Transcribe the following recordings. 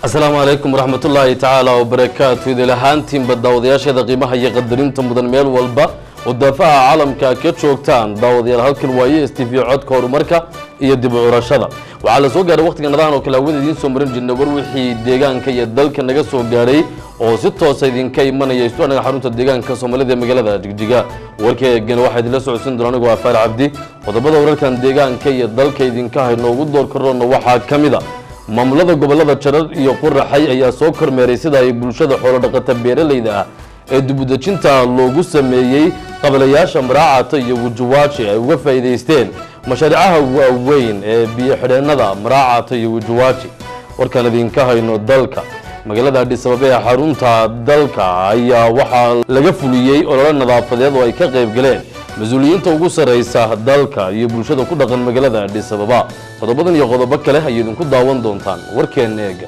asalaamu calaykum waraxmatullaahi tacaala wabarakaatu idil ahaantiinba daawadayaasheeda qiimaha iyo qadarinta mudan meel walba oo daafaha caalamka ka joogtaan daawadayaal halkan waaye s t v codka horumarka iyo dib u curashada waxaa la soo gaaray wakhtiga nadahan oo kale hawada idiin soo marin jirnay war wixii deegaanka iyo dalka naga soo gaadhay oo si toosa idinka imanaya istuanaga xarunta deegaanka soomaalida ee magaalada jigjiga warkeegana waxaa idinla socodsiin doona anigu afaar cabdi qodobada wararkan deegaanka iyo dalka idinka hayno ugu door karoona waxaa ka mid a maamulada gobolada jarar iyo quraxay ayaa soo kormeeray sida ay bulshada xoolodhaqata beeralayda ah ee dibudejinta loogu sameeyey qabalayaasha maraacata iyo wujuwaaji ay uga faa'iidaysteen mashaariicaha waaweyn ee biyo xidheennada maraacata iyo wujuwaaji warkaan idinka hayno dalka magaalada adhisababe ee xarunta dalka ayaa waxaa laga fuliyey olole nadaafadeed oo ay ka qayb galeen mas-uuliyiinta ugu sarraysa dalka iyo bulshada ku dhaqan magaalada adhisababa qodobadan iyo qodobo kale ayay idinku daawan doontaan warkeenna eega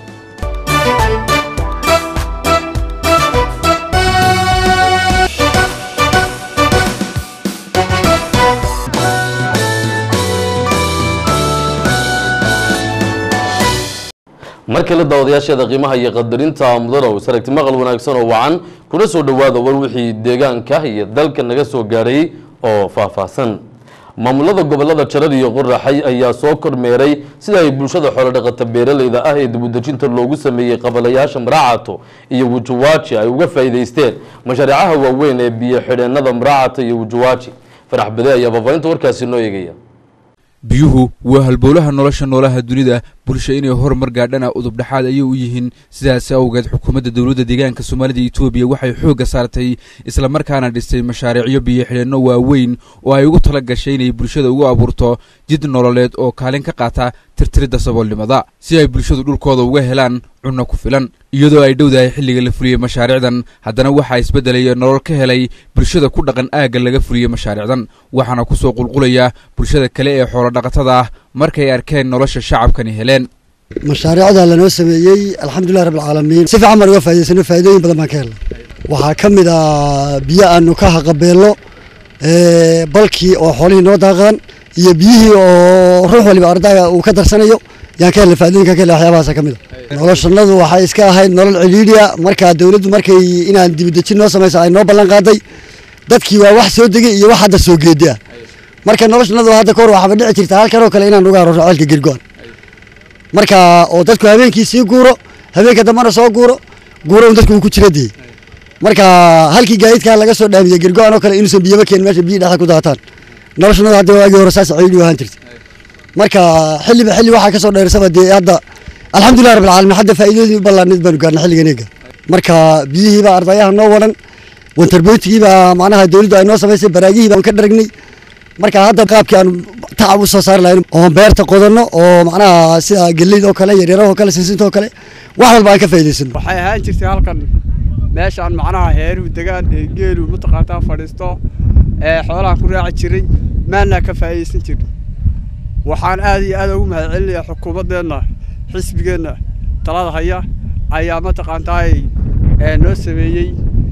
mar kale daawadayaasheeda qiimaha iyo qadarinta mudanow saragti maqal wanaagsan oo wacan kuna soo dhowaada war wixii deegaanka iyo dalka naga soo gaadhay oo faahfaahsan maamulada gobolada jarar iyo quraxay ayaa soo kormeeray sida ay bulshada xoolodhaqata beeralayda ah ee dibudejinta loogu sameeyey qabalayaasha maraacato iyo wujuwaaji ay uga faa'iidaysteen mashaariicaha waaweyn ee biyo xidheennada maraacato iyo wujuwaaji farax bade ayaa faafahinta warkaasi noo eegaya biyuhu waa halbowlaha nolosha noolaha dunida bulsha inay horumar gaadhana udubdhaxaad ayay u yihiin sidaas awgeed xukuumadda dowladda deegaanka soomaalida etoobiya waxay xoogga saartay islamarkaana dhistay mashaariicyo biyo xidheenno waaweyn oo ay ugu tala gashay inay bulshada ugu abuurto jid nololeed oo kaalin ka qaata tirtiridda saboolnimada si ay bulshadu dhulkooda uga helaan cunno ku filan iyadoo ay dhowdahay xilliga la fuliyey mashaariicdan haddana waxaa isbeddelaya nolol ka helay bulshada ku dhaqan aagga laga fuliyey mashaariicdan waxaana ku soo qulqulaya bulshada kale ee xoolodhaqatada ah markay arkeen nolosha shacabkani heleen mashaariicda lanoo sameeyey alxamdulilah rabbilcaalamiin si fiican baan uga faa'idaysano faa'iidooyin badan baan ka helnay waxaa ka mid ah biyo aanu ka haqabeelno balkii oo xoolihii noo daaqaan iyo biyihii oo ruux waliba ardayga uu ka darsanayo yaan ka helnay faa'iidooyinkan ka helnay waxyaabahaasa ka mid a noloshanadu waxay iska ahayd nolol ciliidhiya markaa dawladdu markay inaan dibudejin noo samayso ay noo ballan qaaday dadkii waa wax soo degay iyo wax hadda soo geedi ah marka noloshanadu hadda kahor waxaaba dhici jirta halkan oo kale inaan uga aroorno ceelka girgoan marka oo dadku habeenkii sii guuro habeenka dambana soo guuro guuro un dadku uu ku jira dee marka halkii gaadiidkaa laga soo dhaamiyey girgoan oo kale inuusan biyaba keenin meesha biyi dhexda ku daataan noloshanadu hadda waagii hore saas ciidhi ahaan jirta marka xilliba xilli waxaa kasoo dheersaba dee hadda alxamdulilah rabbil caalamiin hadda faa'iidadii u ballaanid baanu gaarnay xilligan eega marka biyihiibaa ardayaha noo wadan wantarboytigiibaa macnaha dawladdu ay noo samaysay baraagihii baan ka dharagnay marka hadda qaabkii aanu tacab u soo saari lahayn oon beerta qodanno oo macnaha sida geleyd oo kale yaryarahoo kale sinsinta oo kale wax walba aan ka faa'iidaysano waxay ahaan jirtay halkan meeshaan macnaha heeruhu degaan ee geelu mataqaantaa fadhiisto ee xoolaha ku raaci jiray maannaa ka faa'iidaysan jirnay waxaan aad iyo aad ugu mahadcelinayaa xukuumaddeenna xisbigeenna talada haya ayaa mataqaantaay noo sameeyey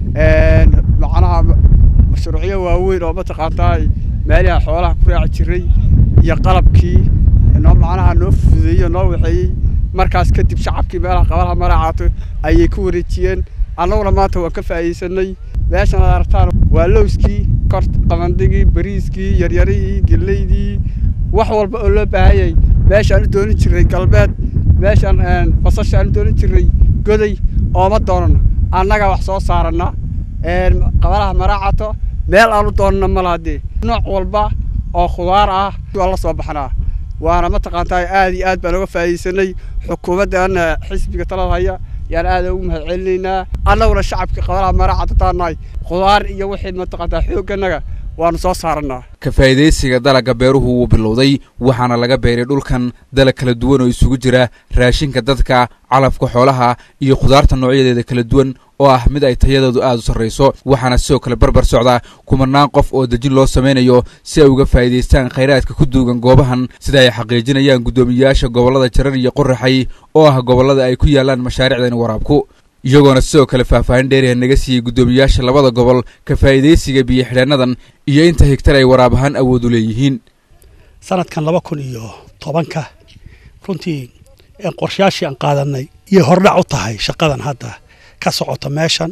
macnaha mashruucyo waaweyn oo mataqaantaay meelaha xoolaha ku raaci jiray iyo qalabkii noo macnaha noo fududeeyey noo waxeeyey markaas kadib shacabkii meelaha qabalaha maraacato ayay ku wareejiyeen annaguna maanta waan ka faa'iidaysanay meeshan aad aragtaan waa lowskii kor qabandigii bariiskii yaryarihii geleydii wax walba oo loo baahanyay meeshaan u doonin jirray galbeed meeshaan basashaan u doonin jirray goday ooma doonano annagaa wax soo saaranna qabalaha maraacato meel aan u doonana ma laha dee nooc walba oo khudaar ah waan la soo baxnaa waana mataqaantaa aad iyo aad baan uga faa'iidaysanay xukuumaddaana xisbiga talada haya yaan aad ugu mahadcelinaynaa annaguna shacabkii qabalaha maraacato taanahay khudaar iyo wixii mataqaantaa xoogganaga waanu soo saarannaa ka faa'iidaysiga dalagga beeruhu wuu bilowday waxaana laga beeray dhulkan dalag kala duwan oo isugu jira raashinka dadka calafka xoolaha iyo khudaarta noocyadeeda kala duwan oo ah mid ay tayadeedu aad u sarrayso waxaana sidoo kale barbar socda kumanaan qof oo dejin loo samaynayo si ay uga faa'iidaystaan khayraadka ku duugan goobahan sida ay xaqiijinayaan guddoomiyeyaasha gobollada jarar iyo qoraxay oo ah gobollada ay ku yaallaan mashaariicdan waraabku iyagoona sidoo kale faahfaahin dheeriha naga siiyey guddoomiyayaasha labada gobol ka faa'iidaysiga biyo xidheennadan iyo inta higtar ay waraab ahaan awood u leeyihiin sanadkan laba kun iyo tobanka runtii qorshayaashii aan qaadanay iyo hordhac u tahay shaqadan hadda ka socota meeshan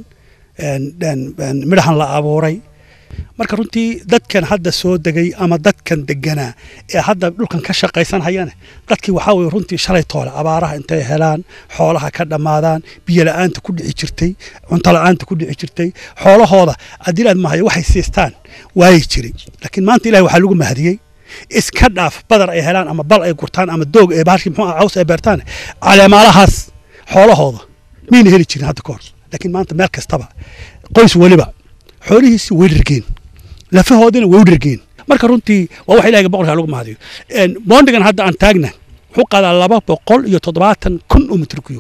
midhahan la abuuray marka runtii dadkan hadda soo degay ama dadkan deganaa ee hadda dhulkan ka shaqaysan hayane dadkii waxaa weye runtii shalay toole abaaraha intay helaan xoolaha ka dhammaadaan biyo la-aanta ku dhici jirtay cunto la-aanta ku dhici jirtay xoolahooda adilaad mahayo waxay siistaan waayi jiray laakiin maanta ilahi waxaa lagu mahadiyey iska dhaaf badar ay helaan ama bal ay gurtaan ama doog ee bahalkii muxuu caws ay beertaan caleemaalahaas xoolahooda miyna heli jirin hadda ka hor laakiin maanta meel kastaba qoys weliba xoolihiisi way dhergeen lafahoodina way u dhergeen marka runtii waa wax ilahiga boqolkaa lagu mahadiyo boondigan hadda aan taagna wuxuu qaadaa laba boqol iyo toddobaatan kun oo mitr kuyub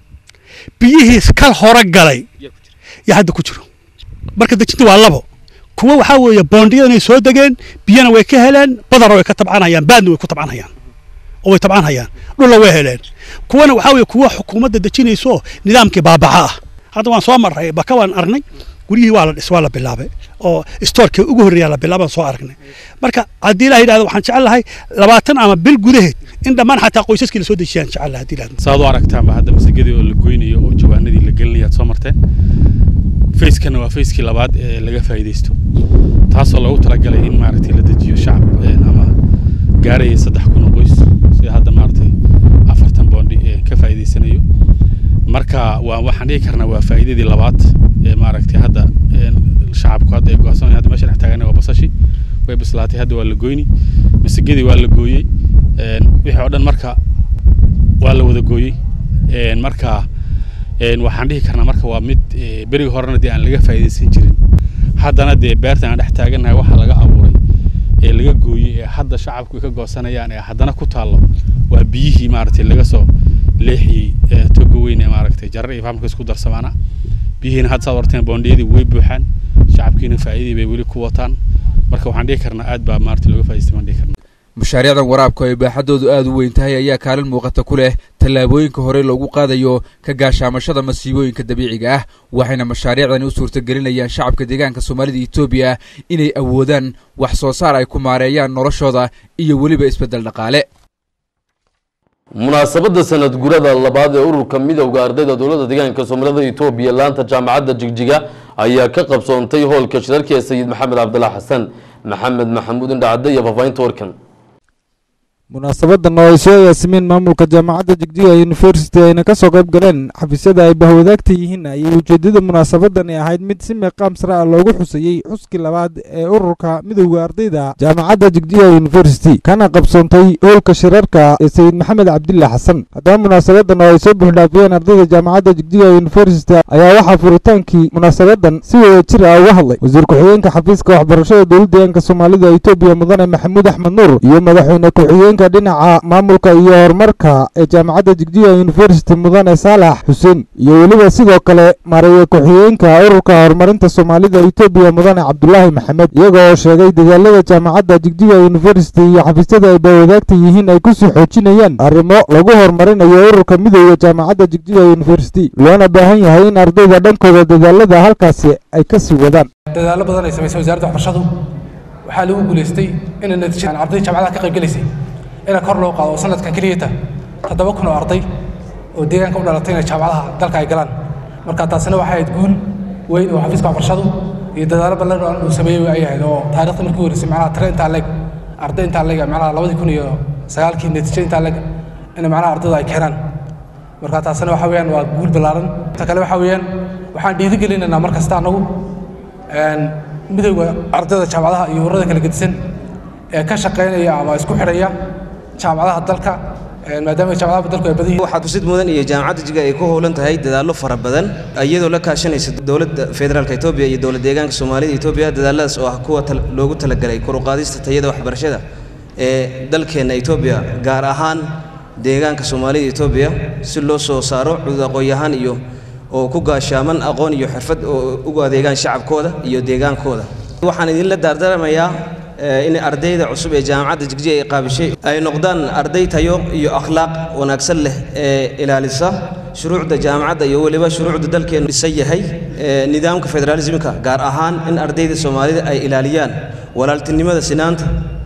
biyihiis kal hore galay yaa hadda ku jiro marka dejinta waa labo kuwa waxaa weeye boondiyadanay soo degeen biyana way ka heleen badarna way ka tabcanhayaan baadna way ku tabcanhayaan oo way tabcanhayaan dhulla way heleen kuwana waxaa weeye kuwa xukuumadda dejinayso nidaamkii baabaca ah hadda waan soo marray baka waan aragnay guryihii waa la dhis waa la bilaabay oo stoorkii ugu horreeyaa la bilaabaan soo aragnay marka haddii ilaha yidhahdo waxaan jecel lahay labaatan ama bil gudaheed in dhammaan xataa qoysaskii la soo dejiyaan jecel lahay haddii yidhahdo saad u aragtaanba hadda masagadii oo la goynayo oo jawaanadii la gelinaya aad soo marteen fayskana waa fayskii labaad ee laga faa'iidaysto taasoo loogu talagalay in maaragtay la dejiyo shacab ama gaaraya saddex kun oo qoys sida hadda maaragtay afartan boondi ee ka faa'iidaysanayo marka waa waxaan dhihi karnaa waa faa'iidadii labaad ee maaragtay hadda shacabku hadda ay go'aansanayaan hadda meesha dhex taagana waa basashi way bislaatay hadda waa la goyni masagadii waa la gooyey wixii oo dhan marka waa la wada gooyey marka waxaan dhihi karnaa marka waa mid berigi horena dee aan laga faa'iidaysan jirin haddana dee beertan aan dhex taagannahay waxa laga abuuray ee laga gooyey ee hadda shacabku ay ka goosanayaan ee haddana ku taallo waa biyihii maaragtay laga soo leexiyey toga weyn ee maaragtay jarar iyo fahamka isku darsamaana biyihiina hadda saad warteen boondiyadii way buuxaan shacabkiina faa'iidii bay weli ku wataan marka waxaan dhihi karnaa aad baa maaragtay looga faa'idaystay baan dhihi karnaa mashaariicdan waraabka ay baaxaddoodu aad u weyn tahay ayaa kaalin muuqata ku leh tallaabooyinka hore loogu qaadayo ka gaashaamashada masiibooyinka dabiiciga ah waxayna mashaariicdani u suurtagelinayaan shacabka deegaanka soomaalida etoobiya inay awoodaan wax soo saar ay ku maareeyaan noloshooda iyo weliba isbeddel dhaqaale munaasabadda sanad gurada labaad ee ururka midowda ardayda dowladda deegaanka soomaalida etoobiya laanta jaamacadda jigjiga ayaa ka qabsoontay hoolka shirarka ee sayid maxamed cabdillah xasan maxamed maxamuud indhacadde iyo faafahinta warkan munaasabadan oo ay soo agaasimeen maamulka jaamacadda jigjiga university ayna ka soo qayb galeen xafiisyada ay bahwadaagta yihiin ayay ujeedada munaasabadani ahayd mid si meeqaam sare ah loogu xusayey xuskii labaad ee ururka midowda ardayda jaamacadda jigjiga university kana qabsoontay hoolka shirarka ee sayid maxamed cabdillah xasan haddaba munaasabadan oo ay soo buuxdhaafiyeen ardayda jaamacadda jigjiga university ayaa waxaa furitaankii munaasabadan si wada jir ah uga hadlay wasiir ku-xigeenka xafiiska waxbarashada dowladda deegaanka soomaalida etoobiya mudane maxamuud axmed nuur iyo madaxweyne ku-xigeenka dhinaca maamulka iyo horumarka ee jaamacadda jigjiga university mudane saalax xuseen iyo weliba sidoo kale mareeye ku-xigeenka ururka horumarinta soomaalida etoobiya mudane cabdulaahi maxamed iyaga oo sheegay dadaalada jaamacadda jigjiga university iyo xafiisyada ay bahwadaagta yihiin ay kusii xoojinayaan arrimo lagu horumarinayo ururka midowda jaamacadda jigjiga university loona baahan yahay in ardayda dhankooda dadaalada halkaasi ay ka sii wadaan dadaallo badan ay samaysay wasaaradda waxbarashadu waxaa lagu guulaystay inay natiijada arday jaamacadaha ka qaybgelaysay ina kor loo qaado oo sanadkan keliyata toddoba kun oo arday oo deegaanka u dhalatay inay jaamacadaha dalka ay galaan marka taasina waxay ahayd guul weyn oo xafiiska waxbarashadu iyo dadaalo ballan uu sameeyey ay ahayd oo taariikhda markii horeysay macnaha tire intaa leeg arday intaa leeg macnaha labadii kun iyo sagaalkii natiijo intaa leeg in macnaha ardayda ay keenaan marka taasina waxa weeyaan waa guul ballaaran ta kale waxa weeyaan waxaan dhiirigelinaynaa mar kasta annagu midowda ardayda jaamacadaha iyo ururada kala gedisan ee ka shaqaynaya ama isku xidhaya jaamacadaha dalka maadaama jaamacadaha dalku ay badan yihiin waxaa xusid mudan iyo jaamacadda jiga ay ku howlan tahay dadaallo fara badan iyadoo la kaashanaysa dowladda federaalka etoobiya iyo dowlad deegaanka soomaalida etoobiya dadaaladaas oo ah kuwa loogu talagalay kor u qaadista tayada waxbarashada ee dalkeenna etoobiya gaar ahaan deegaanka soomaalida etoobiya si loo soo saaro cudud aqoon-yahaan iyo oo ku gaashaaman aqoon iyo xirfad oo ugu adeegaan shacabkooda iyo deegaankooda waxaan idinla daardaramayaa in ardayda cusub ee jaamacadda jigjiga ay qaabishay ay noqdaan arday tayo iyo akhlaaq wanaagsan leh ee ilaalisa shuruucda jaamacadda iyo weliba shuruucda dalkeenu dhisan yahay nidaamka federaalismka gaar ahaan in ardayda soomaalida ay ilaaliyaan walaaltinimada sinaanta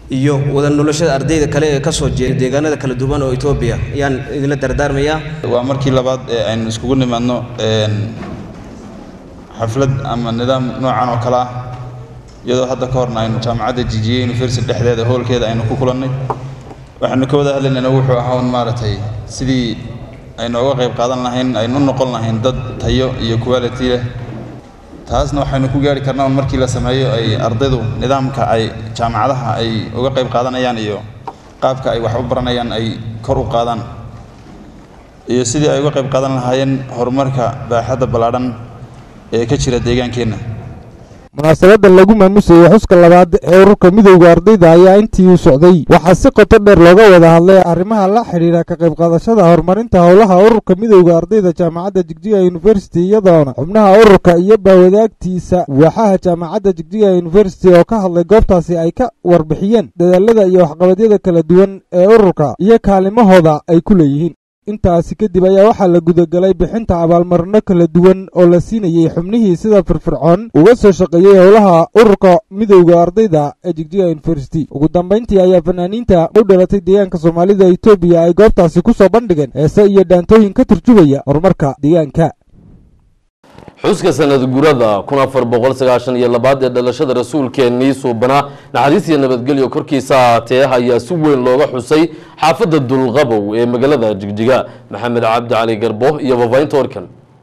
iyo wada noloshada ardayda kale ee ka soo jeeda deegaanada kala duwan oo etoobiya ayaan idinla dardaarmayaa waa markii labaad ee aynu iskugu nimaadno een, xaflad ama nidaam noocan oo kale ah iyadoo hadda ka horna aynu jaamacadda jijiye university dhexdeeda hoolkeeda aynu ku kulannay waxaynu ka wada hadlaynayna wuxuu ahaa un maaragtay sidii aynu uga qayb qaadan lahayn aynu u noqon lahayn dad tayo iyo quality leh taasna waxaynu ku gaari karnaa un markii la sameeyo ay ardaydu nidaamka ay jaamacadaha ay uga qayb qaadanayaan iyo qaabka ay wax u baranayaan ay kor u qaadaan iyo sidii ay uga qayb qaadan lahaayeen horumarka baaxadda ballaadhan ee ka jira deegaankeenna munaasabadda lagu maamusayay xuska labaad ee ururka midowda ardayda ayaa intii uu socday waxaa si qoto dheer looga wada hadlay arrimaha la xidhiidha ka qayb qaadashada horumarinta howlaha ururka midowda ardayda jaamacadda jigjiga university iyadoona xubnaha ururka iyo baawadaagtiisa waaxaha jaamacadda jigjiga university oo ka hadlay goobtaasi ay ka warbixiyeen dadaalada iyo waxqabadyada kala duwan ee ururka iyo kaalimahooda ay ku leeyihiin intaasi kadib ayaa waxaa la gudagalay bixinta abaalmarino kala duwan oo la siinayey xubnihii sida firfircoon uga soo shaqeeyey howlaha ururka midowda ardayda ee jigjiga university ugu dambayntii ayaa fanaaniinta u dhalatay deegaanka soomaalida etoobiya ay goobtaasi ku soo bandhigeen heese iyo dhaantooyin ka turjubaya horumarka deegaanka xuska sanad gurada kun afar boqol sagaashan iyo labaad ee dhalashada rasuulkeennii suubanaa naxariis iyo nabadgelyo korkiisa ahaatee ayaa si weyn looga xusay xaafadda dulqabow ee magaalada jigjiga maxamed cabdi cali garbo iyo babaynta warkan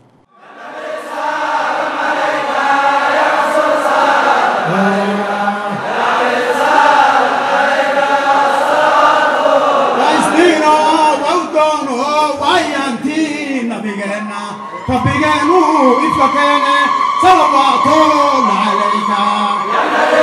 rabbigeenu ifka keene salawaatuun calayka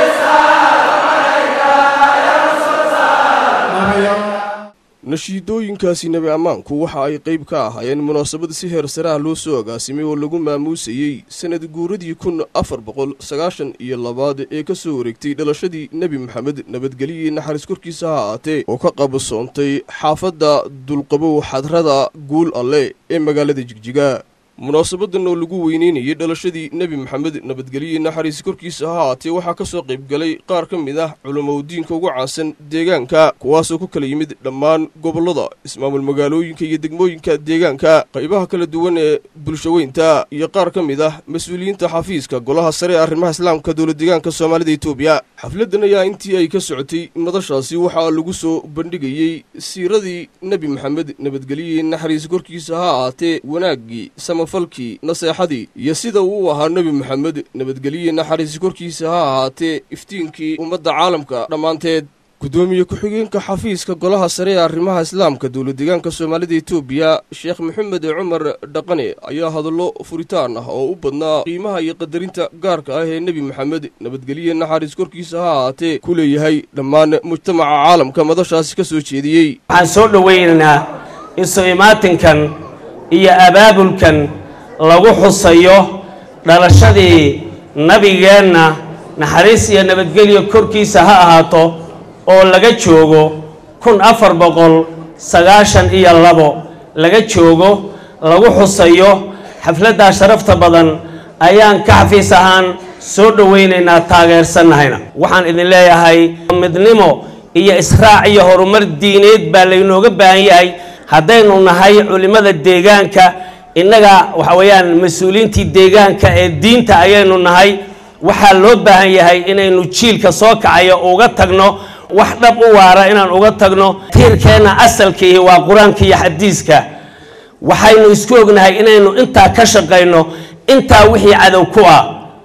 nashiidooyinkaasi nebi ammaanku waxa ay qayb ka ahaayeen munaasabad si heer sare ah loo soo agaasimay oo lagu maamuusayey sanad guuradii kun afar boqol sagaashan iyo labaad ee ka soo wareegtay dhalashadii nebi maxamed nabadgeliyii naxariis korkiisa ha ahaatee oo ka qabsoontay xaafadda dulqabow xadrada guul alle ee magaalada jigjiga munaasabadan oo lagu weyneynayay dhalashadii nebi maxamed nabadgelye naxariisi korkiisa ha ahaatee waxaa ka soo qayb galay qaar ka mid ah culamowdiinka ugu caansan deegaanka kuwaasoo ku kala yimid dhammaan gobollada ismaamul magaalooyinka iyo degmooyinka deegaanka qaybaha kala duwan ee bulshaweynta iyo qaar ka mid ah mas-uuliyiinta xafiiska golaha sare ee arrimaha islaamka dowla deegaanka soomaalida etoobiya xafladdan ayaa intii ay ka socotay madashaasi waxaa lagu soo bandhigayey siiradii nebi maxamed nabadgelye naxariisi korkiisa ha ahaatee wanaaggii falkii naseexadii iyo sida uu u ahaa nebi maxamed nabadgelye naxariisi korkiisa ha ahaatee iftiinkii ummadda caalamka dhammaanteed guddoomiye ku-xigeenka xafiiska golaha sare ee arrimaha islaamka dowla deegaanka soomaalida etoobiya sheekh maxamed cumar dhaqane ayaa hadallo furitaan ah oo u badnaa qiimaha iyo qadarinta gaarka ah ee nebi maxamed nabadgelye naxariis korkiisa ha ahaatee ku leeyahay dhammaan mujtamaca caalamka madashaasi ka soo jeediyey waxaan soo dhowaynaynaa isu imaatinkan iyo abaabulkan lagu xusayo dhalashadii nabigeenna naxariis iyo nabadgelyo korkiisa ha ahaato oo laga joogo kun afar boqol sagaashan iyo labo laga joogo lagu xusayo xafladdaa sharafta badan ayaan ka xafiis ahaan soo dhowaynaynaa taageersannahayna waxaan idin leeyahay midnimo iyo israac iyo horumar diineed baa laynooga baahan yahay haddaynu nahay culimmada deegaanka innaga waxa weeyaan mas-uuliyiintii deegaanka ee diinta ayaynu nahay waxaa loo baahan yahay inaynu jiilka soo kacayo uga tagno wax dhab u waara inaan uga tagno tiirkeenna asalkiihi waa qur-aanka iyo xadiiska waxaynu isku ognahay inaynu intaa ka shaqayno intaa wixii cadow ku ah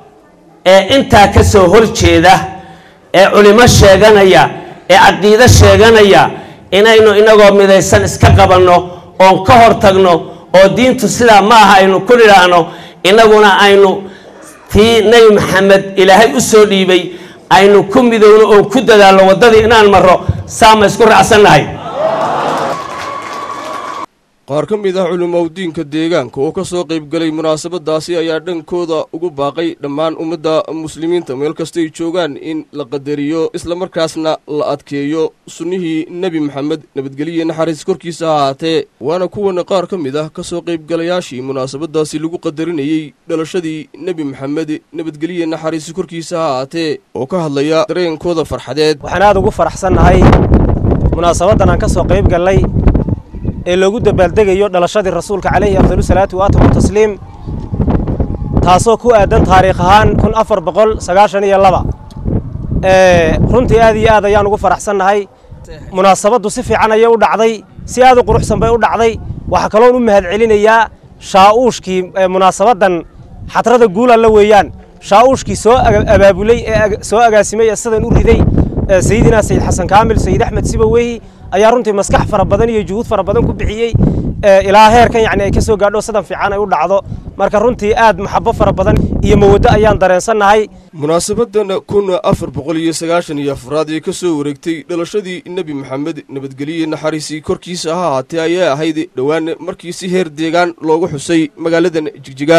ee intaa ka soo horjeeda ee culimo sheeganaya ee caqiido sheeganaya inaynu inagoo midaysan iska qabanno oon ka hor tagno oo diintu sidaa ma aha aynu ku nidhaahno innaguna aynu tii nebi maxamed ilaahay u soo dhiibay aynu ku midowno oon ku dadaalno waddadii inaan marro saa ma isku raacsannahay qaar ka mid ah culimowdiinka deegaanka oo ka soo qaybgalay munaasabadaasi ayaa dhankooda ugu baaqay dhammaan ummadda muslimiinta meel kastay joogaan in la qadariyo islamarkaasna la adkeeyo sunnihii nebi maxamed nabadgeliya naxariis korkiisa ha ahaatee waana kuwana qaar ka mid ah ka soo qaybgalayaashii munaasabadaasi lagu qadarinayey dhalashadii nebi maxamed nabadgeliya naxariis korkiisa ha ahaatee oo ka hadlaya dareenkooda farxadeed waxaan aad ugu faraxsannahay munaasabadan aan ka soo qayb gallay ee loogu dabaaldegayo dhalashadii rasuulka calayhi afdalu salaatu waatamu tasliim taasoo ku aadan taariikh ahaan kun afar boqol sagaashan iyo laba runtii aad iyo aad ayaan ugu faraxsannahay munaasabaddu si fiican ayay u dhacday si aad u quruxsan bay u dhacday waxaa kaloon u mahadcelinayaa shaa'uushkii munaasabaddan xadrada guulalla weeyaan shaa'uushkii soo abaabulay ee soo agaasimay ee sidan u riday sayidina sayid xasan kaamil sayid axmed sibaweyhi ayaa runtii maskax fara badan iyo juhuud fara badan ku bixiyey ilaa heerkan yacni ay ka soo gaadho sidan fiican ay u dhacdo marka runtii aad maxabo fara badan iyo mawaddo ayaan dareensannahay munaasabadan kun afar boqol iyo sagaashan iyo afraad ee ka soo wareegtay dhalashadii nebi maxamed nabadgeliye naxariisii korkiisa ha ahaatee ayaa ahayd dhowaan markii si heer deegaan loogu xusay magaaladan jigjiga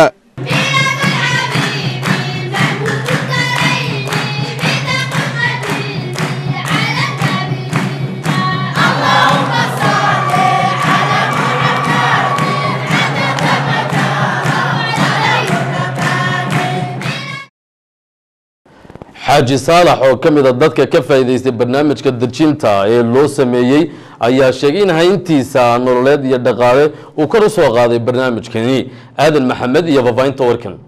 xaaji saalax oo ka mid a dadka ka faa'iidaystay barnaamijka dejinta ee loo sameeyey ayaa sheegay in hayntiisa nololeed iyo dhaqaale uu kor u soo qaaday barnaamijkani aadan maxamed iyo fafaahinta warkan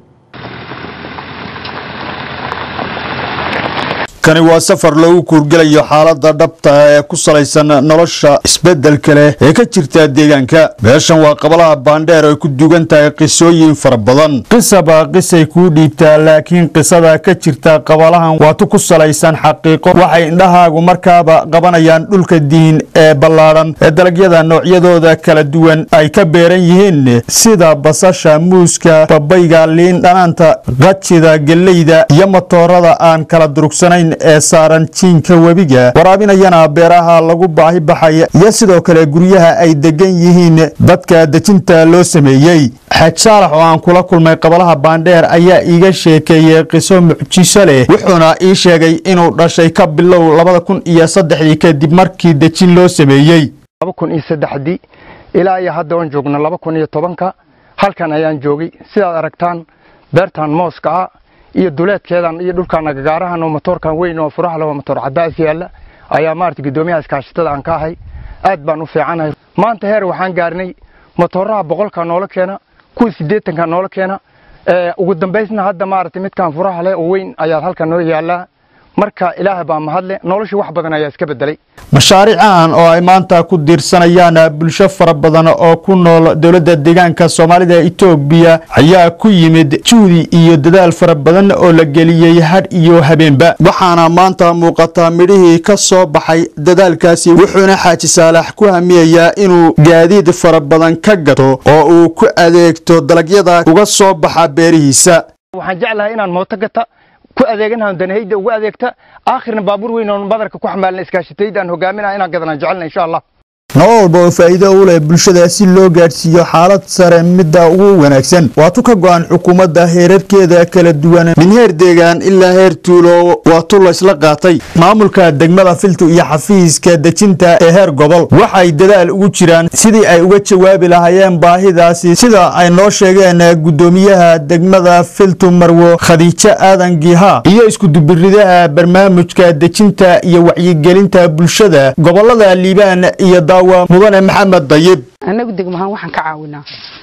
kani waa safar lagu kuurgelayo xaalada dhabta ee ku salaysan nolosha isbedelka leh ee ka jirta deegaanka meeshan waa qabalaha baandheer ay ku dugan tahay qisooyin fara badan qisaba qisay kuu dhiibtaa laakiin qisada ka jirta qabalahan waatu ku salaysan xaqiiqo waxay indhahaagu markaaba qabanayaan dhulka diin ee ballaadhan ee dalagyada noocyadooda kala duwan ay ka beeran yihiin sida basasha muuska babayga liin dhanaanta qajida geleyda iyo matoorada aan kala durugsanayn ee saaran jiinka webiga waraabinayana beeraha lagu baahi baxaya iyo sidoo kale guryaha ay degan yihiin dadka dejinta loo sameeyey xaaj saalax oo aan kula kulmay qabalaha baandheer ayaa iiga sheekeeyey qiso mucjiso leh wuxuuna ii sheegay inuu dhashay ka bilow labada kun iyo saddexdii kadib markii dejin loo sameeyey laba kun iyo saddexdii ilaa iyo hadda oon joogno laba kun iyo tobanka halkan ayaan joogay sidaad aragtaan beertan mooska ah iyo duleedkeedan iyo dhulkan agagaarahan oo matoorkan weyn oo furaha leh oo matoor cadaas yaalla ayaa maarata guddoomiyaha iskaashatada aan ka ahay aad baan u fiicanahay maanta heer waxaan gaarnay matooraha boqolka noola keena kuwa siddeetanka noola keena ugu dambaysna hadda maarata midkan furaha leh oo weyn ayaa halkan noo yaallaa marka ilaaha baa mahadle nolosha wax badan ayaa iska bedelay mashaariican oo ay maanta ku diirsanayaan bulsho fara badan oo ku nool dowladda deegaanka soomaalida etoobiya ayaa ku yimid juhdi iyo dadaal fara badan oo la geliyey hadh iyo habeenba waxaana maanta muuqataa midhihii ka soo baxay dadaalkaasi wuxuuna xaaji saalax ku hamiyayaa inuu gaadiid fara badan ka gato oo uu ku adeegto dalagyada uga soo baxa beerihiisa waxaan jeclahay inaan mooto gata ku adeeganahan danahayda ugu adeegta aakhirna baabuur weyn oon badarka ku xamaalna iskaashatayda aan hogaaminaa inaan gadanaan jecelna insha allah nolol walba oo faa'iido u leh bulshada si loo gaadhsiiyo xaalad sare midda ugu wanaagsan waatu ka go'an xukuumadda heerarkeeda kala duwan min heer deegaan ilaa heer tuulo waatu la isla qaatay maamulka degmada filtu iyo xafiiska dejinta ee heer gobol waxay dadaal ugu jiraan sidii ay uga jawaabi lahaayeen baahidaasi sida ay noo sheegeen guddoomiyaha degmada filtu marwo khadiijo aadan giha iyo iskudubiridaha barnaamijka dejinta iyo wacyigelinta bulshada gobolada liibaan iyo mudane maxamed dayib annagu degmahaan waxaan ka caawinaa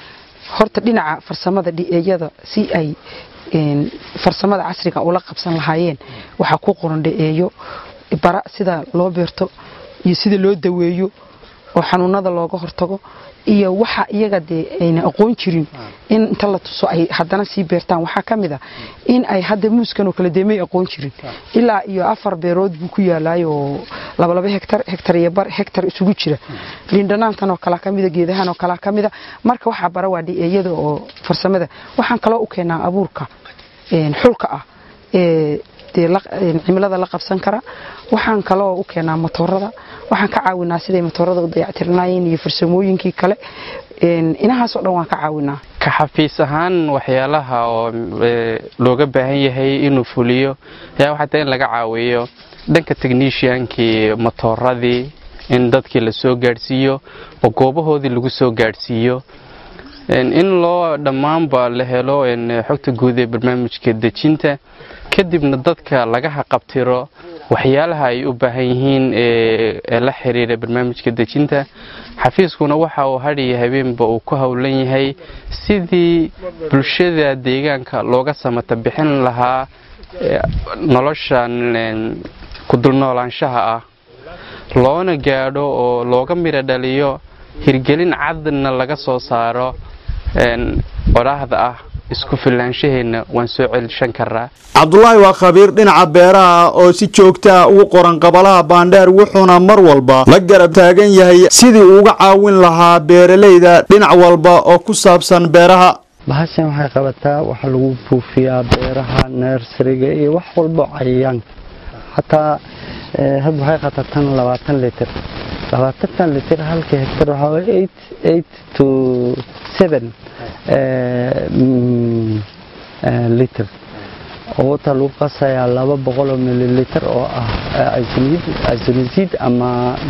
horta dhinaca farsamada dhi'eeyada si ay farsamada casriga ula qabsan lahaayeen waxaa ku qoran dhi'eeyo bara sida loo beerto iyo sida loo daweeyo oo xanuunada looga hortago iyo waxa iyaga dee ayna aqoon jirin in inta la tuso ay haddana sii beertaan waxaa ka mid a in ay hadda muuskan oo kale dee may aqoon jirin ilaa iyo afar beerood buu ku yaalaayoo labalaba hektar hektar iyo bar hektar isugu jira liindhanaantan oo kalaa ka mida geedahan oo kalaa ka mida marka waxaa bara waa dhi'eeyada oo farsamada waxaan kaloo u keenaa abuurka xulka ah ee dee cimilada la qabsan kara waxaan kaloo u keenaa matoorada waxaan ka caawinaa siday matoorada u dayactirnaayeen iyo farsamooyinkii kale inahaasoo dhan waan ka caawinaa ka xafiis ahaan waxyaalaha oo looga baahan yahay inuu fuliyo ayaa waxaa tahay in laga caawiyo dhanka techniciankii matooradii in dadkii la soo gaadhsiiyo oo goobahoodii lagu soo gaadhsiiyo in loo dhammaanba la helo xogta guud ee barnaamijka dejinta kadibna dadka laga haqabtiro waxyaalaha ay u baahan yihiin ee la xiriira barnaamijka dejinta xafiiskuna waxa uu hadhiya habeenba uu ku howlan yahay sidii bulshada deegaanka looga samata bixin lahaa noloshan ku dulnoolaanshaha ah loona gaadho oo looga midho dhaliyo hirgelin cadna laga soo saaro odhaahda ah isku filaanshaheenna waan soo celishan karaa cabdulaahi waa khabiir dhinaca beeraha oo si joogtaa ugu qoran qabalaha baandheer wuxuuna mar walba la garab taagan yahay sidii uga caawin lahaa beeralayda dhinac walba oo ku saabsan beeraha bahashan waxay qabataa waxa lagu buufiyaa beeraha nersariga iyo wax walba cayayaanka xataa hadda waxay qataa tan labaatan litir labaatantan litir halka hektar waxaa waye eight eight to seven litir oo wata lagu qasayaa laba boqol oo mililiter oo ah isonisid ama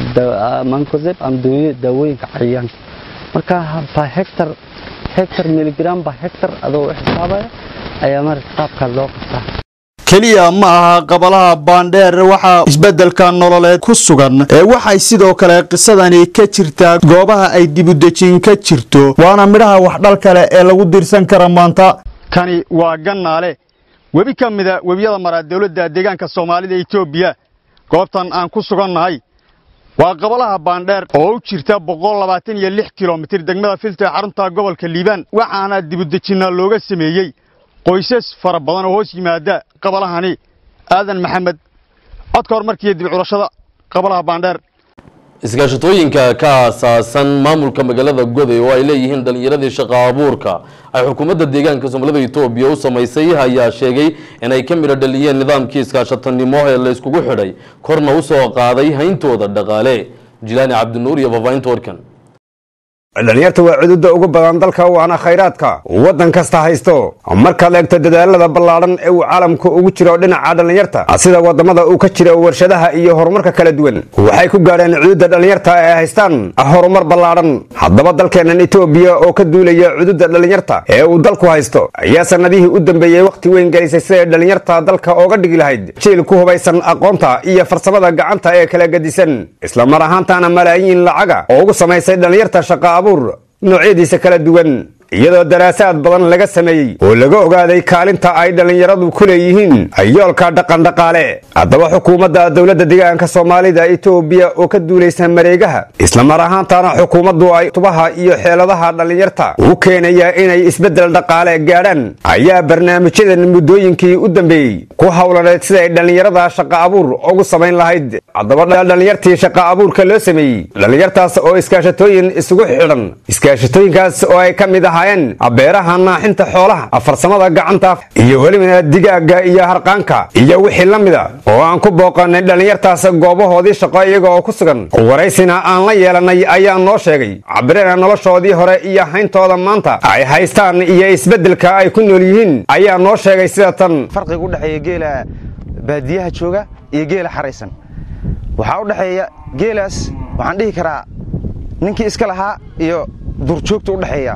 mancozeb ama daawooyinka cayayaanka marka ba hectar hectar miligram ba hectar adoo u xisaabaya ayaa marata qaabkaa loo qabtaa keliya ma aha qabalaha baandheer waxaa isbeddelka nololeed ku sugan ee waxay sidoo kale qisadani ka jirtaa goobaha ay dibudejin ka jirto waana midhaha waxdhal kale ee lagu dirsan kara maanta kani waa gannaale webi ka mida webiyada maraa dowladda deegaanka soomaalida etoobiya goobtan aan ku sugannahay waa qabalaha baandheer oo u jirta boqol labaatan iyo lix kilomitir degmada filta ee xarunta gobolka liibaan waxaana dibudejinna looga sameeyey qoysas fara badan oo hoos yimaada qabalahani aadan maxamed codka horumarkiiyo dib curashada qabalaha baandheer iskaashatooyinka ka aasaasan maamulka magaalada goday oo ay leeyihiin dhallinyaradii shaqo abuurka ay xukuumadda deegaanka soomaalida etoobiya u samaysay ayaa sheegay inay ka midho dhaliyeen nidaamkii iskaashatanimo ee la iskugu xidhay korna u soo qaaday hayntooda dhaqaale jilaani cabdinuur iyo fafaahinta warkan dhalinyarta waa cududa ugu badan dalka waana khayraadka waddan kasta haysto markaad eegto dadaalada ballaadhan ee uu caalamku ugu jiro dhinaca dhallinyarta sida wadamada uu ka jiro warshadaha iyo horumarka kala duwan waxay ku gaadheen cududa dhallinyarta ee haystaan horumar ballaadhan haddaba dalkeennan etoobiya oo ka duulaya cududa dhallinyarta ee uu dalku haysto ayaa sannadihii u dambeeyey wakhti weyn gelisay siday dhallinyarta dalka ooga dhigi lahayd jiil ku hubaysan aqoonta iyo farsamada gacanta ee kala gedisan islamar ahaantaana malaayiin lacaga oo ugu samaysay dhallinyarta shaqa noocyadiisa kala duwan iyadoo daraasaad badan laga sameeyey oo laga ogaaday kaalinta ay dhallinyaradu ku leeyihiin yoolka dhaqandhaqaale haddaba xukuumadda dowladda deegaanka soomaalida etoobiya oo ka duulaysa mareegaha islamar ahaantaana xukuumaddu ay tubaha iyo xeeladaha dhallinyarta u keenaya inay isbeddel dhaqaale gaadhaan ayaa barnaamijyadan muddooyinkii u dambeeyey ku howlaneed siday dhallinyarada shaqa abuur ugu samayn lahayd haddaba dhallinyartii shaqa abuurka loo sameeyey dhallinyartaas oo iskaashatooyin isugu xidhan iskaashatooyinkaas oo ay ka mid ahaayeen beeraha naaxinta xoolaha farsamada gacanta iyo weliba digaaga iyo harqaanka iyo wixii la mida oo aan ku booqanay dhallinyartaas goobahoodii shaqo iyaga oo ku sugan waraysina aan la yeelanay ayaa noo sheegay cabirina noloshoodii hore iyo hayntooda maanta ay haystaan iyo isbeddelka ay ku nool yihiin ayaa noo sheegay sida tan farqiga u dhexeeya geela baadiyaha jooga iyo geela xaraysan waxaa u dhexeeya geelaas waxaan dhihi karaa ninkii iska lahaa iyo durjoogta u dhexeeya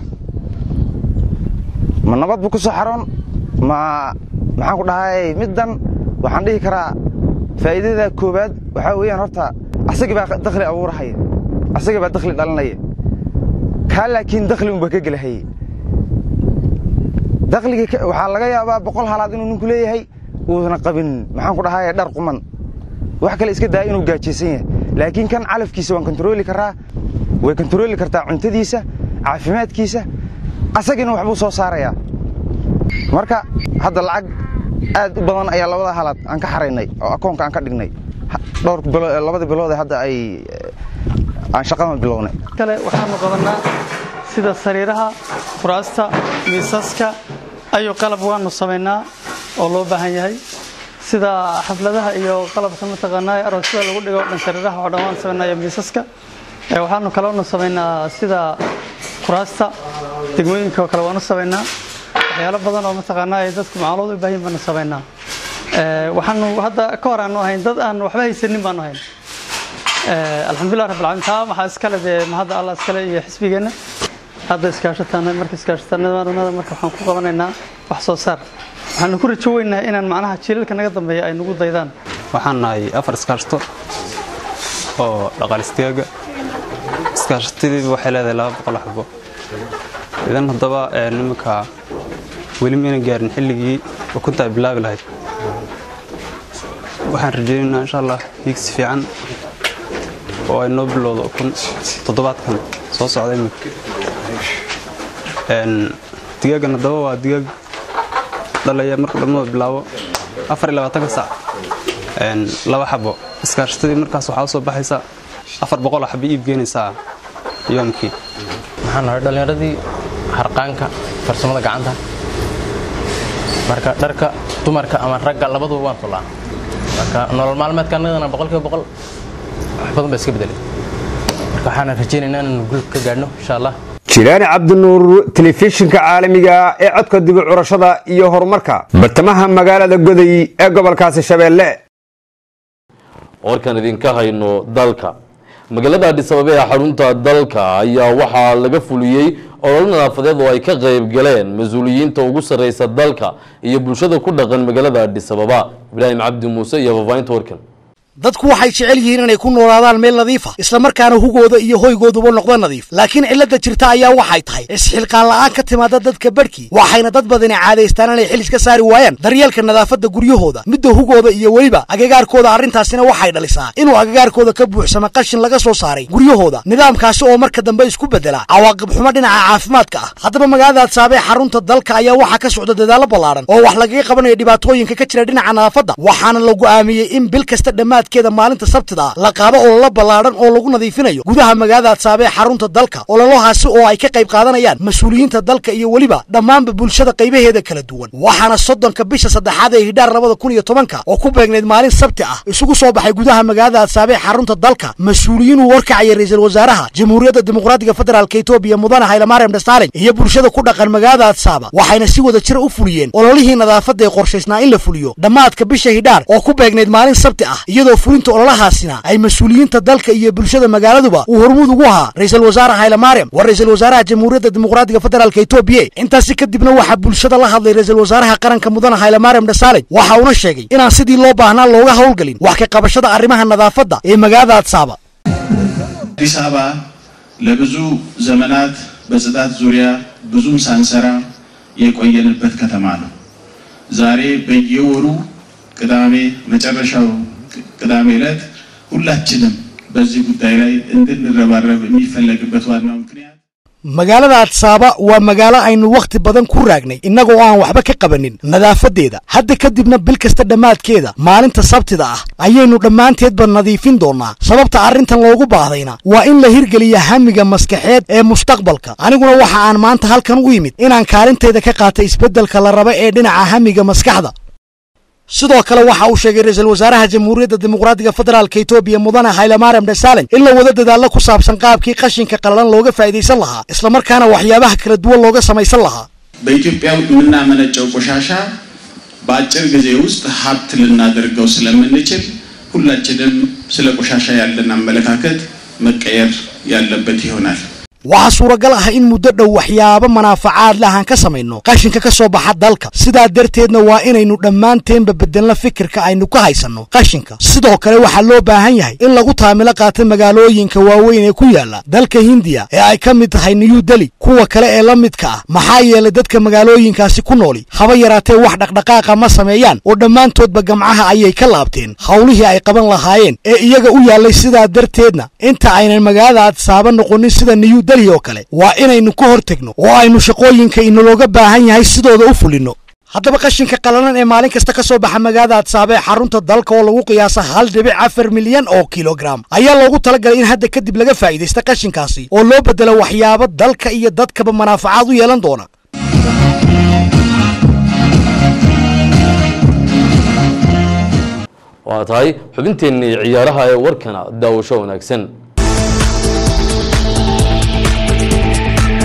ma nabad buu ku soo xaroon ma maxaan ku dhahay middan waxaan dhihi karaa faa'iidada koowaad waxaa weeyaan horta asagii baa dakhli abuurahaya asagii baa dakhli dhalinaya kaa laakiin dakhli unbaa ka gelahayey dakhligii waxaa laga yaabaa boqol halaad inuu ninku leeyahay uusna qabin maxaan ku dhahay dhar quman wax kale iska daa inuu gaajaysan yahay laakiin kan calafkiisa waan kontarooli karaa way kontarooli kartaa cuntadiisa caafimaadkiisa asagina waxbuu soo saarayaa marka hadda lacag aad u badan ayaa labada halaad aan ka xaraynay oo akoonka aan ka dhignay dhowr labada bilood hadda ay aan shaqadan bilownay kale waxaanu qabanaa sida sariiraha kuraasta miisaska ayu qalab waanu samaynaa oo loo baahan yahay sida xafladaha iyo qalabka mataqaanaa aroosyada lagu dhigo dhan sariiraha oo dhan waan samaynaa iyo miisaska waxaanu kaloonu samaynaa sida kuraasta degmooyinka kale waanu samaynaa waxyaalo badan oo mataqaanaa ay dadku macluud u baahin baanu samaynaa waxaanu hadda ka hor aanu ahayn dad aan waxba haysanin baanu ahayn alxamdulilah rabbil caalamiin taa waxaa iskale dee mahadda allah iskale iyo xisbigeenna hadda iskaashatanay marka iskaashatanada marka waxaan ku qabanaynaa wax soo saar waxaanu ku rajo weynahay inaan macnaha jiilalka naga dambeeya ay nagu daydaan waxaan nahay afar iskaashato oo dhaqaalistaaga iskaashatadiiba waxay leedahay laba boqol xabo idan haddaba nimanka weli mayna gaarin xilligii ukunta ay bilaabi lahayd waxaan rajaynaynaa insha allah hiigsi fiican oo ay noo bilowdo ukun toddobaadkan soo socda imika digaagan haddaba waa digaag dhalaya marka dhammadoo bilaabo afar iyo labaatanka sac laba xabo iskaashatadii markaas waxaa usoo baxaysa afar boqol xabo iib geenaysaa yoomkii waxaan nahay dhallinyaradii harqaanka farsamada gacanta marka dharka dumarka ama ragga labaduba waan tullaa marka nolol maalmeedka annagana boqolkiiba boqol wax badan baa iska bedelay marka waxaan rajaynaynaa inaan gulub ka gaadhno insha allah jilaani cabdinuur telefishinka caalamiga ee codka dibi curashada iyo horumarka bartamaha magaalada goday ee gobolkaasi shabeelle warkan idinka hayno dalka magaalada adhis ababa ee xarunta dalka ayaa waxaa laga fuliyey ololo nadaafadeed oo ay ka qayb galeen mas-uuliyiinta ugu sarreysa dalka iyo bulshada ku dhaqan magaalada adhis ababa ibraahim cabdi muuse iyo fafaahinta warkan dadku waxay jecel yihiin inay ku noolaadaan meel nadiifa islamarkaana hugooda iyo hoygooduba noqdo nadiif laakiin cilladda jirta ayaa waxay tahay isxilqaan la'aan ka timaada dadka badhkii waxayna dad badani caadaystaan inay xil iska saari waayaan daryeelka nadaafadda guryahooda midda hugooda iyo weliba agagaarkooda arrintaasina waxay dhalisaa inuu agagaarkooda ka buuxsama qashin laga soo saaray guryahooda nidaamkaasi oo marka dambe isku bedela cawaaqib xumo dhinaca caafimaadka ah haddaba magaalada adsaabee xarunta dalka ayaa waxaa ka socda dadaallo ballaaran oo wax lagaga qabanayo dhibaatooyinka ka jira dhinaca nadaafadda waxaana la go'aamiyey in bil kasta dhammaad keeda maalinta sabtida ah la qaado ololo ballaadhan oo lagu nadiifinayo gudaha magaalada adsaabee xarunta dalka ololahaasi oo ay ka qayb qaadanayaan mas-uuliyiinta dalka iyo weliba dhammaanba bulshada qaybaheeda kala duwan waxaana soddonka bisha saddexaad ee hidhaar labada kun iyo tobanka oo ku beegnayd maalin sabti ah isugu soo baxay gudaha magaalada adsaabee xarunta dalka mas-uuliyiin uu warkacaya ra-iisul wasaaraha jamhuuriyadda dimuqraadiga federaalka etoobiya mudane haylamaarem dhasaalin iyo bulshada ku dhaqan magaalada adsaaba waxayna si wada jira u fuliyeen ololihii nadaafadda ee qorshaysnaa in la fuliyo dhammaadka bisha hidhaar oo ku beegnayd maalin sabti ah iyadoo fulinta ololahaasina ay mas-uuliyiinta dalka iyo bulshada magaaladuba uu hormuud ugu ahaa ra-iisul wasaare haylamaarem waa ra-iisul wasaaraha jamhuuriyadda dimuqraadiga federaalka etoobiya intaasi kadibna waxaa bulshada la hadlay ra-iisul wasaaraha qaranka mudane haylamaarem dhasaalin waxa uuna sheegay inaan sidii loo baahnaa looga howlgelin wax ka qabashada arrimaha nadaafadda ee magaalada adsaaba አዲስ አበባ ለብዙ ዘመናት በጽዳት ዙሪያ ብዙም ሳንሰራ የቆየንበት ከተማ ነው። ዛሬ በየወሩ ቅዳሜ መጨረሻው ቅዳሜ ዕለት ሁላችንም በዚህ ጉዳይ ላይ እንድንረባረብ የሚፈለግበት ዋናው ምክንያት magaalada adsaaba waa magaalo aynu wakhti badan ku raagnay innagoo aan waxba ka qabanin nadaafadeeda hadda kadibna bil kasta dhammaadkeeda maalinta sabtida ah ayaynu dhammaanteedba nadiifin doonnaa sababta arrintan loogu baahdayna waa in la hirgeliya hamiga maskaxeed ee mustaqbalka aniguna waxa aan maanta halkan u yimid inaan kaalintayda ka qaata isbeddelka la raba ee dhinaca hamiga maskaxda sidoo kale waxa uu sheegay ra-iisul wasaaraha jamhuuriyadda dimuqraadiga federaalka etoobiya mudane haylamaarem dhasaalin in la wada dadaallo ku saabsan qaabkii qashinka qalalan looga faa'iidaysan lahaa islamarkaana waxyaabaha kala duwan looga samaysan lahaa በኢትዮጵያ የምናመነጨው ቆሻሻ በአጭር ጊዜ ውስጥ ሀብት ልናደርገው ስለምንችል ሁላችንም ስለ ቆሻሻ ያለን አመለካከት መቀየር ያለበት ይሆናል። waxaa suuragal ah in muddo dhow waxyaabo manaafacaad leh aan ka samayno qashinka ka soo baxa dalka sidaa darteedna waa inaynu dhammaanteenba bedelno fikirka aynu ka haysanno qashinka sidoo kale waxaa loo baahan yahay in lagu taamilo qaato magaalooyinka waaweyn ee ku yaala dalka hindiya ee ay ka mid tahay new deli kuwa kale ee la midka ah maxaa yeelay dadka magaalooyinkaasi ku nooli haba yaraatee wax dhaqdhaqaaqa ma sameeyaan oo dhammaantoodba gamcaha ayay ka laabteen howlihii ay qaban lahaayeen ee iyaga u yaallay sidaa darteedna inta aynan magaalada adsaaba noqonin sida new deli oo kale waa inaynu ka hor tegno oo aynu shaqooyinka inalooga baahan yahay sidooda u fulinno haddaba qashinka qalalan ee maalin kasta ka soo baxa magaalada adsaaba ee xarunta dalka oo lagu qiyaasa hal dhibic afar milyan oo kilogram ayaa loogu talagalay in hadda kadib laga faa'iidaysta qashinkaasi oo loo bedelo waxyaabo dalka iyo dadkaba manaafacaad u yeelan doona waa tahay xubinteennii ciyaaraha ee warkana daawasho wanaagsan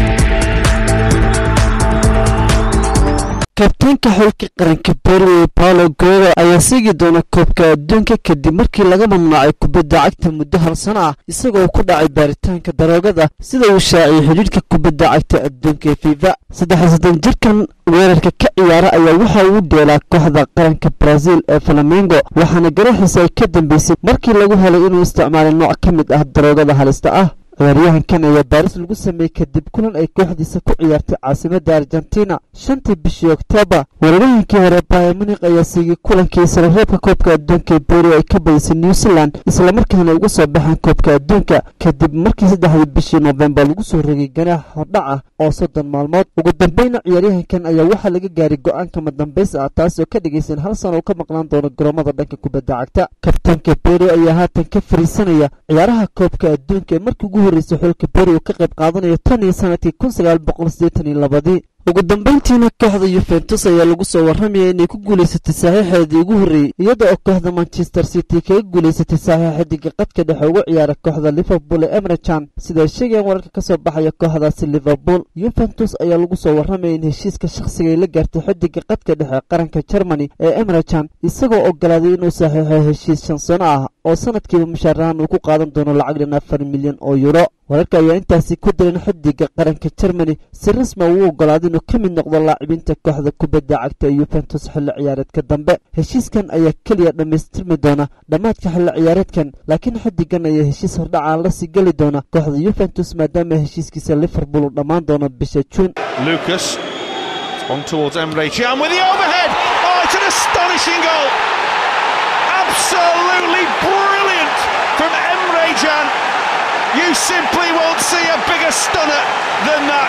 kabtaanka xulka qaranka berwey paolo guerrero ayaa seegi doona koobka adduunka kadib markii laga mamnuucay kubadda cagta muddo hal sano ah isagoo ku dhacay baaritaanka daroogada sida uu shaaciyey xidhiidhka kubadda cagta adduunka ee fifa saddex soddon jirkan weerarka ka ciyaara ayaa waxa uu dheelaa kooxda qaranka brazil ee flamengo waxaana garaxiisa ay ka dambeysay markii lagu helay inuu isticmaalay nooc ka mid ah daroogada halista ah ciyaaryahankan ayaa baaris lagu sameeyey kadib kulan ay kooxdiisa ku ciyaartay caasimadda argentina shantii bishii oktoobar weeraryahankii hore bayer munik ayaa siigay kulankii sarareebka koobka adduunka ee beri ay ka badisay new zealand islamarkaana uga soo baxeen koobka adduunka kadib markii saddexdii bishii noofembar lagu soo rogay ganaax hordhac ah oo soddon maalmood ugu dambeyna ciyaaryahankan ayaa waxaa laga gaaray go-aanka madambays ah taasoo ka dhigaysan hal sano uu ka maqnaan doono garoomada dhanka kubadda cagta kabtaanka beri ayaa haatan ka fariisanaya ciyaaraha koobka adduunka ee markii ugu horreysay xulka beri uu ka qayb qaadanayo tan iyo sanadkii kun sagaal boqol siddeetan iyo labadii ugu dambeyntiina kooxda yuventus ayaa lagu soo warramaya inay ku guulaysatay saxiixeedii ugu horreeyey iyada oo kooxda manchester city kaga guulaysatay saxiixa xidiga qadka dhexe uga ciyaara kooxda liverpool ee emrechan siday sheegayaan wararka ka soo baxaya kooxdaasi liverpool yuventus ayaa lagu soo warramaya in heshiiska shakhsiga ay la gaartay xidiga qadka dhexe qaranka germany ee emrechan isagoo ogolaaday inuu saxiixo heshiis shan sano ah oo sanadkiiba mushaarahan uu ku qaadan doono lacag dhan afar milyan oo yuro wararka ayaa intaasi ku diran xidiga qaranka germany si rasma uu ogolaaday inuu ka mid noqdo laacibinta kooxda kubadda cagta ee yuventus xilli ciyaareedka dambe heshiiskan ayaa keliya dhammaystirmi doona dhammaadka xilli ciyaareedkan laakiin xidigan ayaa heshiis hordhacaan la sii geli doona kooxda yuventus maadaama heshiiskiisa liverpool uu dhammaan doono bisha juun Lucas on towards Emre Can with the overhead. Oh, it's an astonishing goal. Absolutely brilliant from Emre Can. You simply won't see a bigger stunner than that.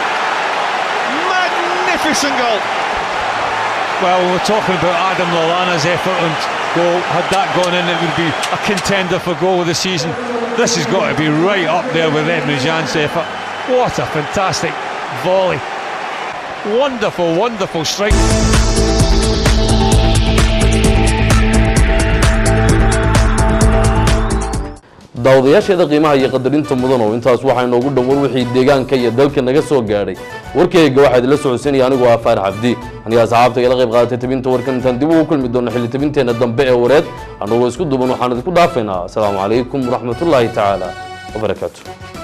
Magnificent goal. Well, we were talking about Adam Lallana's effort and goal. Had that gone in, it would be a contender for goal of the season. This has got to be right up there with Emre Can's effort. What a fantastic volley. Wonderful, wonderful strike. daawadayaasheeda qiimaha iyo qadarinta mudan oo intaas waxaa inoogu dhowar wixii deegaanka iyo dalka naga soo gaadhay warkayga waxaa idinla socodsiinaya anigoo ah faarax cabdi aniga asxaabta igala qayb qaadatay tabinta warkan intaan dib ugu kulmi doono xilli tabinteenna dambe ee wareed annagoo isku duban waxaan idinku dhaafaynaa asalaamu calaykum waraxmatullaahi tacaala wabarakaatu